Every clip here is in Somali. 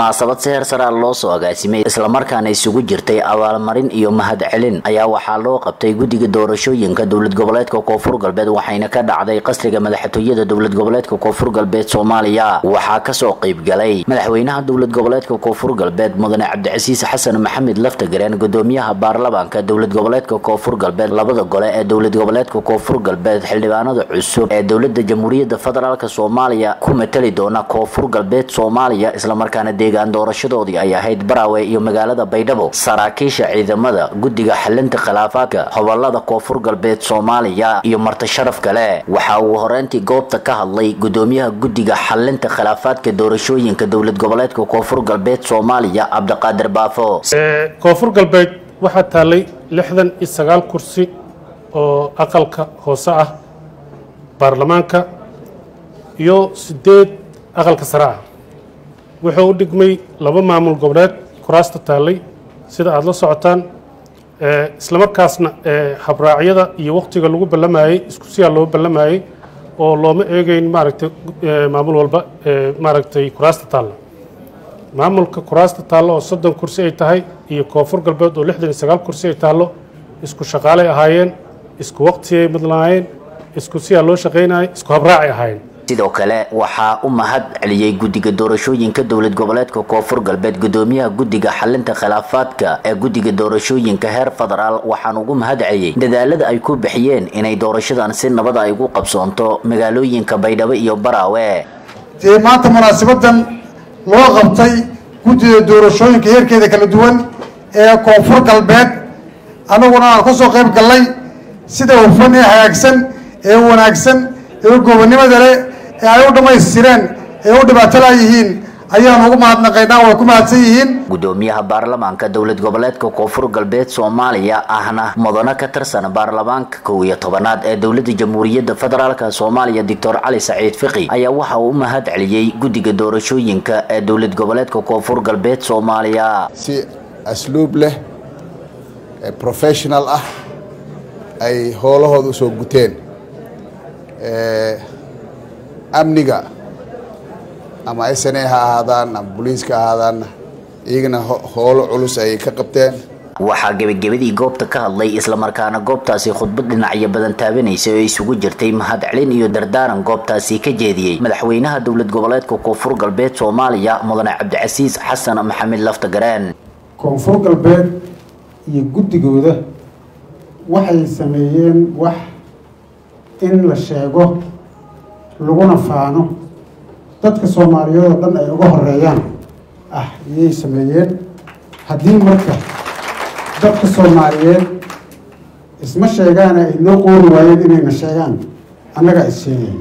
munaasabad si heer saraa loo soo agaasimay islamarkaana isugu jirtay abaalmarin iyo mahad celin ayaa waxaa loo qabtay guddiga doorashooyinka dowlad goboleedka koonfur galbeed waxayna ka dhacday qasriga madaxtooyada dowlad goboleedka koonfur galbeed soomaaliya waxaa kasoo qeybgalay madaxweynaha dowlad goboleedka koonfur galbeed mudane cabdicasiis xasan maxamed laftagareen gudoomiyaha baarlamaanka dowlad goboleedka koonfur galbeed labada gole ee dowlad goboleedka koonfur galbeed xildhibaanada cusub ee dowlada jamhuuriyadda federaalk soomaaliya ku matali doona koonfur galbeed soomaaliya islamarkaana deegaan doorashadoodii ay ahayd baraawe iyo magaalada baydhabo saraakiisha ciidamada guddiga xalinta khilaafaadka hobolada koonfur galbeed soomaaliya iyo marti sharaf kale waxa uu horeyntii goobta ka hadlay gudoomiyaha guddiga xalinta khilaafaadka doorashooyinka dowlad goboleedka koonfur galbeed soomaaliya cabdiqaadir baafo koonfur galbeed waxaa taallay lixdan iyo sagaal kursi oo aqalka hoose ah baarlamaanka iyo sideed aqalka sare ah wuxuu u dhigmay laba maamul goboleed kuraasta taallay sida aada la socotaan islamarkaasna habraacyada iyo wakhtiga lagu ballamayey isku siyaa loo ballamayey oo looma eegeyn maaragtay maamul walba maaragtay kuraasta taalla maamulka kuraasta taallo oo soddon kursi ay tahay iyo koonfur galbeed oo lixdan iyo sagaal kursi ay taallo isku shaqaalay ahaayeen isku waqtiyay madlaayeen isku siyaa loo shaqaynayay isku habraacay ahaayeen sidoo kale waxaa u mahad celiyey guddiga doorashooyinka dowlad goboleedka koonfur galbeed gudoomiyaha guddiga xalinta khilaafaadka ee guddiga doorashooyinka heer federaal waxaan ugu mahad celiyey dadaalada ay ku bixiyeen inay doorashadan si nabada ay ugu qabsoonto magaalooyinka baydhabo iyo baraawe dee maanta munaasabadan loo qabtay guddida doorashooyinka heerkeeda kala duwan ee koonfur galbeed anaguna aan ka soo qayb gallay sida hufan ee hagaagsan ee wanaagsan ee gobonnimada leh ee ay u dhammaystireen ee u dhibaato laayihiin ayaan ugu mahadnaqaynaa way ku mahadsan yihiin gudoomiyaha baarlamaanka dowlad goboleedka koonfur galbeed soomaaliya ahna mudano ka tirsan baarlamaanka kow iyo tobanaad ee dowlada jamhuuriyadda federaalk soomaaliya doctor cali saciid fiqi ayaa waxa uu u mahad celiyey guddiga doorashooyinka ee dowlad goboleedka koonfur galbeed soomaaliya si asluub leh ee professional ah ay howlahooda usoo guteen amniga ama s n a ha ahaadaan ama boliiska ha ahaadaanna iyagana howlo culus ayay ka qabteen waxaa gebagabadii goobta ka hadlay islamarkaana goobtaasi khudbad dhinacyo badan taabanaysay oo isugu jirtay mahad celin iyo dardaaran goobtaasi ka jeediyey madaxweynaha dowlad goboleedka koonfur galbeed soomaaliya mudane cabdicasiis xasan maxamed laftagareen koonfur galbeed iyo guddigooda waxay sameeyeen wax in la sheego laguna faano dadka soomaaliyeed oo dhan ay uga horeeyaan ah ayay sameeyeen haddii marka dadka soomaaliyeed isma sheegaana ay noo qoori waayeen inayna sheegaan annagaa is sheegayn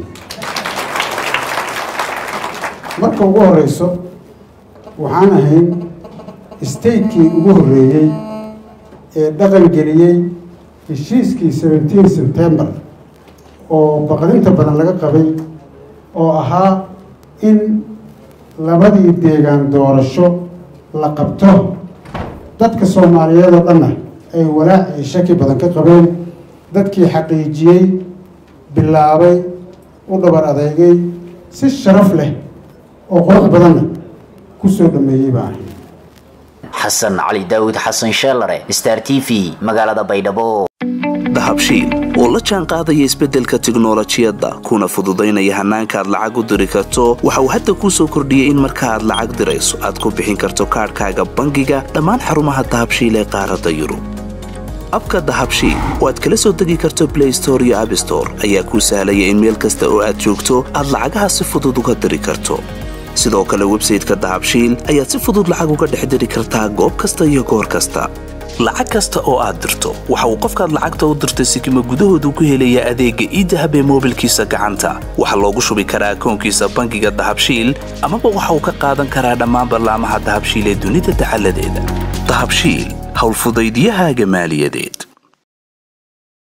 marka ugu horeyso waxaan ahayn statekii ugu horreeyey ee dhaqan geliyey heshiiskii seventeen september oo baqdinta badan laga qabay oo ahaa in labadii deegaan doorasho la qabto dadka soomaaliyeed oo dhanna ay walaac iyo shaki badan ka qabeen dadkii xaqiijiyey bilaabay u dhabar adeegay si sharaf leh oo qurux badanna ku soo dhameeyey baa ahay xasan cali daawud xasan sheelare star t v magaalada baydhabo dahabshiil oo la jaan qaadaya isbeddelka tiknolojiyadda kuna fududaynaya hannaanka aad lacag u diri karto waxa uu hadda kuu soo kordhiyey in marka aad lacag dirayso aad ku bixin karto kaadhkaaga bangiga dhammaan xarumaha dahabshiil ee qaaradda yurub abka dahabshiil oo aad kala soo degi karto blay store iyo abstore ayaa kuu sahlaya in meel kasta oo aad joogto aad lacagaha si fudud uga diri karto sidoo kale websayteka dahabshiil ayaad si fudud lacag uga dhex diri kartaa goob kasta iyo goor kasta lacag kasta oo aad dirto waxa uu qofkaad lacagta u dirtay sikima gudahoodu ku helayaa adeegga iidahab ee moobilkiisa gacanta waxaa loogu shubi karaa akoonkiisa bangiga dahabshiil amaba waxa uu ka qaadan karaa dhammaan ballaamaha dahabshiil ee dunida dacaladeeda dahabshiil howlfudaydyahaaga maaliyadeed